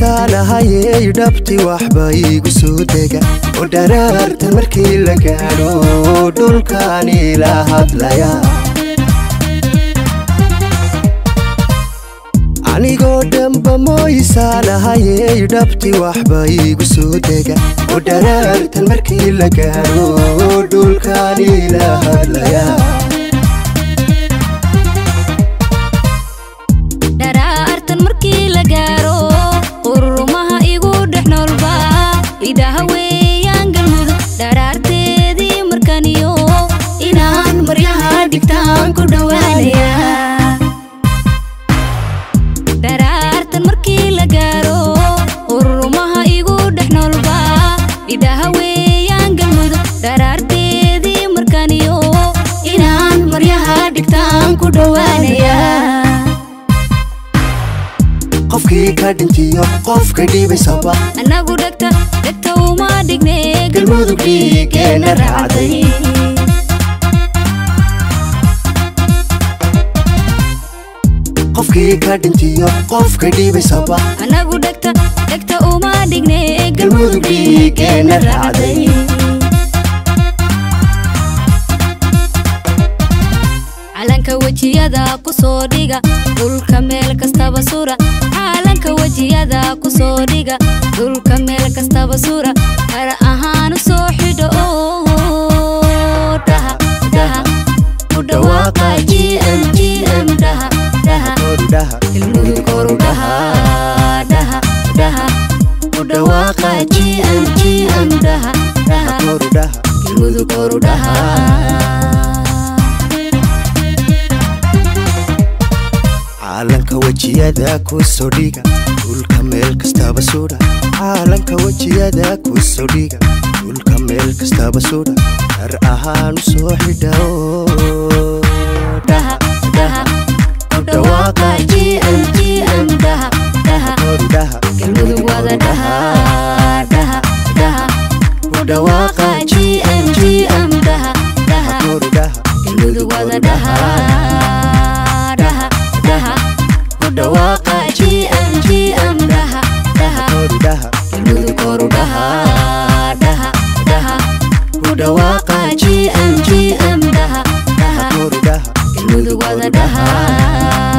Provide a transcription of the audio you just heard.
mooyisaanahayey dhabti waxba iigu soo dega oo dharaarta markii la gaadho dhulkaani la hadlaya anigoo dhanba mooyisaanahayey dhabti waxba iigu soo dega oo dharaartan markii la gaadho dhulkaani la hadlaya dharaartan markii la gaaro ururumaha igu dhex noolba idhaha weeyaan galmudug dharaarteedii markaniyo inaan maryaha dhigtaan ku dhowaanaya dharaartan markii la gaaro ururumaha igu dhex noolba idhaha weeyaan galmudug dharaarteedii markaniyo inaan maryaha dhigtaan ku dhowaanaya qofkii ka dhintiyo qofka dhibaysaba annagu dhegta dhegta uma dhigne galmudug dhiigeena raacday qofkii ka dhintiyo qofka dhibaysaba annagu dhegta dhegta uma dhigne galmudug dhiigeena raacday calanka wejiyada ku soo dhiga dhulka meel kastaba sura calanka wejiyada ku soo dhiga dhulka meel kastaba sura har ahaan u soo xidho oo dhaha dhaha u dhawaaqa gm gm dhaha dhaha Korodhaha, ilmuhu koru dhaha dhaha dhaha u dhawaaqa gm gm dhaha dhaha korodhaha. ilmuhu koru dhaha caalanka wejiyada ku soo dhiga dhulka meel kastaba sudha caalanka wejiyada ku soo dhiga dhulka meel kastaba sudha har ahaan u soo xidha oo dhaha dhaha u dhawaaqa gm gm dhaha dhaha korodhaha, galmudug wada dhaha dhaha dhaha u dhawaaqa gm gm dhaha dhaha korodhaha, galmudug wada dhaha dhaha dhaha u dhawaaqa gm gm dhaha dhaha korodhaha, galmudug koru dhaha dhaha dhaha u dhawaaqa gm gm dhaha dhaha korodhaha. galmudug wada dhaha